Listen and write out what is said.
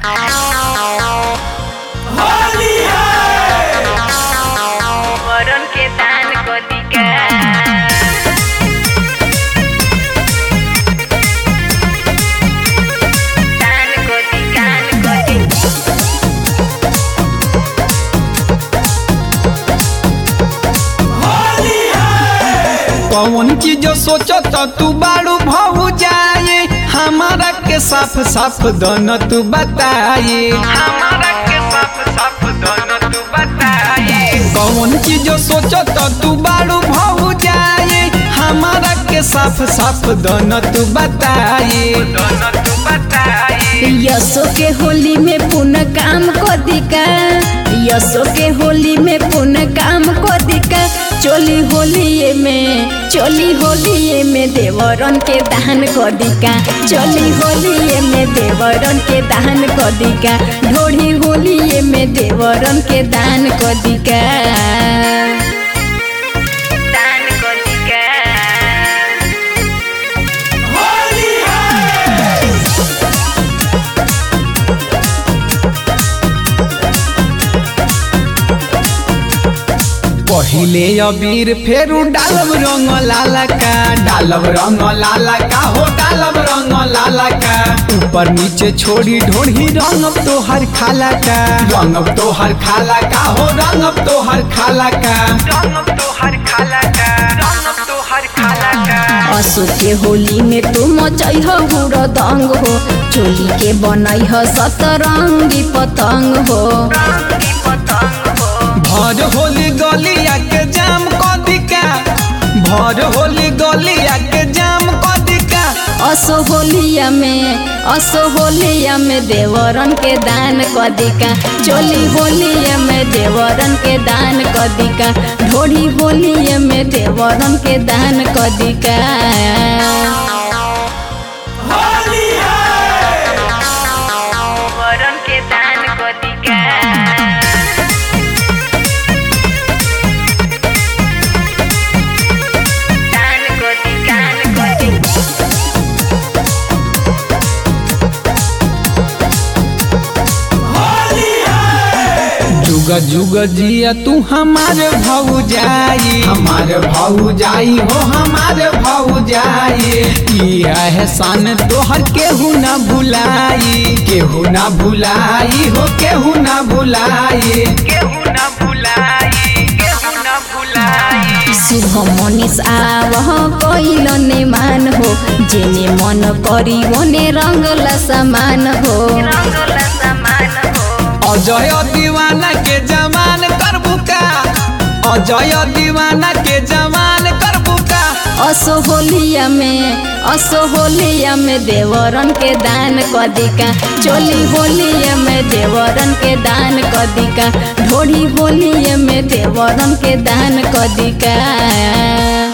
वरुण के दान कदिका दान कदी दान कदी कौन चीज सोचत तू बाड़ू भाऊ जाए हमारा के साफ साफ दन तू बताए हमारा के साफ साफ दन तू बताए कौन चीज सोचत तू बाड़ू भाऊ जाए हमारा के साफ साफ दन तू बताए दन तू बताए यसो के होली में पुनः काम को दिका यसो के होली में पुनः काम को दिका चोली होली में चोली होली में देवरन के दान को दिका चोली होली में देवरन के दान को दिका ढोढ़ी होली में देवरन के दान को दिका दान कदिका पहिले अबीर फेरू डालब रंग लाला का डालब रंग लाला का हो डालब रंग लाला का ऊपर नीचे छोड़ी ढोढ़ी रंगब तो हर खाला का रंगब तो हर खाला का हो रंगब तो हर खाला का रंगब तो हर खाला का रंगब तो हर खाला का असो के होली में तू मचई हो दंग हो चोली के बनई हो सतरंगी पतंग हो भर होली गलिया के जाम कदिका भर होली गलिया के जाम कदिका असो होलिया में असो होलिया में देवरन के दान कदिका चोली होलिया में देवरन के दान कदिका ढोढ़ी होलिया में देवरन के दान कदिका वरुण के दान कदिका दान कदी दान कदी जुग जुग जिया तू हमारे भाऊ जाई हमारे भाऊ जाई हो हमारे भाऊ जाई ई एहसान तोहर केहू ना भुलाई केहू ना भुलाई हो केहू ना भुलाई केहू ना भुलाई केहू ना भुलाई शुभ मनीष आवह कैल ने मान हो जेने मन करी ओने रंगला समान हो रंगला समान हो अजय दीवाना के जमान करबू का अजय दीवाना के जमान करबू का असो होलिया में असो होलिया में देवरन के दान कदिका चोली होलिया में देवरन के दान कदिका ढोढ़ी होलिया में देवरन के दान कदिका